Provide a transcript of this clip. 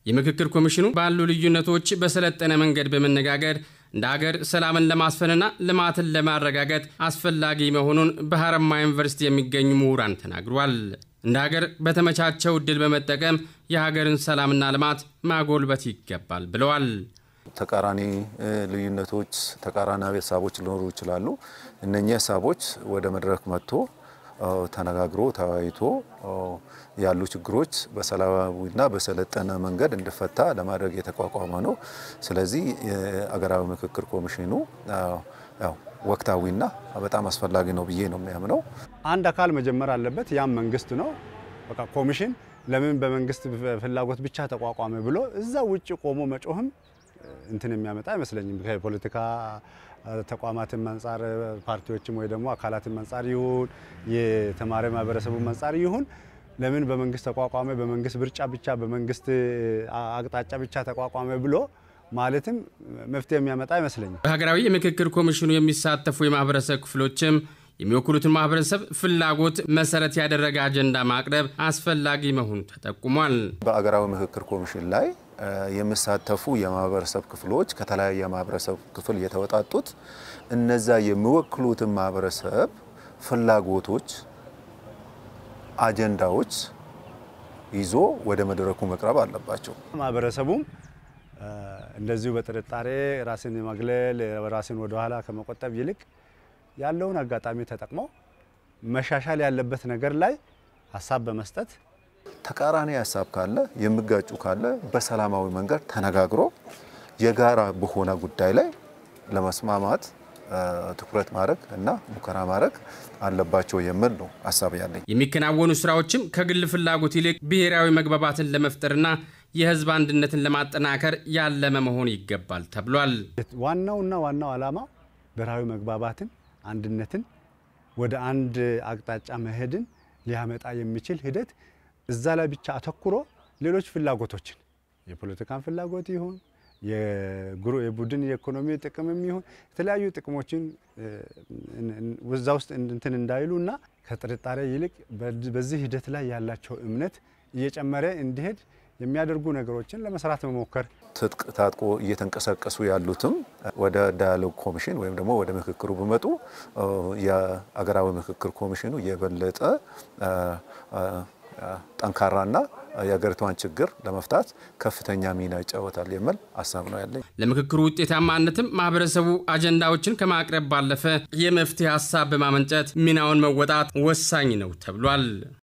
የምክክር ኮሚሽኑ ባሉ ልዩነቶች በሰለጠነ መንገድ በመነጋገር እንደ ሀገር ሰላምን ለማስፈንና ልማትን ለማረጋገጥ አስፈላጊ መሆኑን በሀረማያ ዩኒቨርሲቲ የሚገኙ ምሁራን ተናግሯል። እንደ ሀገር በተመቻቸው እድል በመጠቀም የሀገርን ሰላምና ልማት ማጎልበት ይገባል ብለዋል። ተቃራኒ ልዩነቶች፣ ተቃራኒ ሀሳቦች ሊኖሩ ይችላሉ። እነኚህ ሀሳቦች ወደ መድረክ መጥቶ ተነጋግሮ ተወያይቶ ያሉ ችግሮች በሰላማዊና በሰለጠነ መንገድ እንዲፈታ ለማድረግ የተቋቋመ ነው። ስለዚህ የአገራዊ ምክክር ኮሚሽኑ ያው ወቅታዊና በጣም አስፈላጊ ነው ብዬ ነው የሚያምነው። አንድ አካል መጀመር አለበት፣ ያም መንግስት ነው። በቃ ኮሚሽን ለምን በመንግስት ፍላጎት ብቻ ተቋቋመ ብሎ እዛ ውጭ ቆሞ መጮህም እንትን የሚያመጣ አይመስለኝም። ከፖለቲካ ተቋማትን አንጻር ፓርቲዎችም ወይ ደግሞ አካላትን አንጻር ይሁን የተማሪ ማህበረሰቡ አንጻር ይሁን ለምን በመንግስት ተቋቋመ፣ በመንግስት ምርጫ ብቻ በመንግስት አቅጣጫ ብቻ ተቋቋመ ብሎ ማለትም መፍትሄ የሚያመጣ አይመስለኝም። በሀገራዊ የምክክር ኮሚሽኑ የሚሳተፉ የማህበረሰብ ክፍሎችም የሚወክሉትን ማህበረሰብ ፍላጎት መሰረት ያደረገ አጀንዳ ማቅረብ አስፈላጊ መሆኑ ተጠቁሟል። በአገራዊ ምክክር ኮሚሽን ላይ የሚሳተፉ የማህበረሰብ ክፍሎች ከተለያየ የማህበረሰብ ክፍል የተወጣጡት እነዛ የሚወክሉትን ማህበረሰብ ፍላጎቶች፣ አጀንዳዎች ይዞ ወደ መድረኩ መቅረብ አለባቸው። ማህበረሰቡም እንደዚሁ በጥርጣሬ ራስን የማግለል ራስን ወደኋላ ከመቆጠብ ይልቅ ያለውን አጋጣሚ ተጠቅሞ መሻሻል ያለበት ነገር ላይ ሀሳብ በመስጠት ተቃራኒ ሀሳብ ካለ የሚጋጩ ካለ በሰላማዊ መንገድ ተነጋግሮ የጋራ በሆነ ጉዳይ ላይ ለመስማማት ትኩረት ማድረግ እና ሙከራ ማድረግ አለባቸው የሚል ነው ሀሳብ ያለኝ። የሚከናወኑ ስራዎችም ከግል ፍላጎት ይልቅ ብሔራዊ መግባባትን ለመፍጠርና የህዝብ አንድነትን ለማጠናከር ያለመ መሆን ይገባል ተብሏል። ዋናውና ዋናው ዓላማ ብሔራዊ መግባባትን፣ አንድነትን ወደ አንድ አቅጣጫ መሄድን ሊያመጣ የሚችል ሂደት እዛ ላይ ብቻ አተኩሮ ሌሎች ፍላጎቶችን የፖለቲካን ፍላጎት ይሁን የቡድን የኢኮኖሚ ጥቅምም ይሁን የተለያዩ ጥቅሞችን እዛ ውስጥ እንትን እንዳይሉ እና ከጥርጣሬ ይልቅ በዚህ ሂደት ላይ ያላቸው እምነት እየጨመረ እንዲሄድ የሚያደርጉ ነገሮችን ለመስራት መሞከር ትጥቅ ታጥቆ እየተንቀሳቀሱ ያሉትም ወደ ዳያሎግ ኮሚሽን ወይም ደግሞ ወደ ምክክሩ ቢመጡ የአገራዊ ምክክር ኮሚሽኑ የበለጠ ጠንካራና የሀገሪቷን ችግር ለመፍታት ከፍተኛ ሚና ይጫወታል የሚል ሀሳብ ነው ያለኝ። ለምክክሩ ውጤታማነትም ማህበረሰቡ አጀንዳዎችን ከማቅረብ ባለፈ የመፍትሄ ሀሳብ በማመንጨት ሚናውን መወጣት ወሳኝ ነው ተብሏል።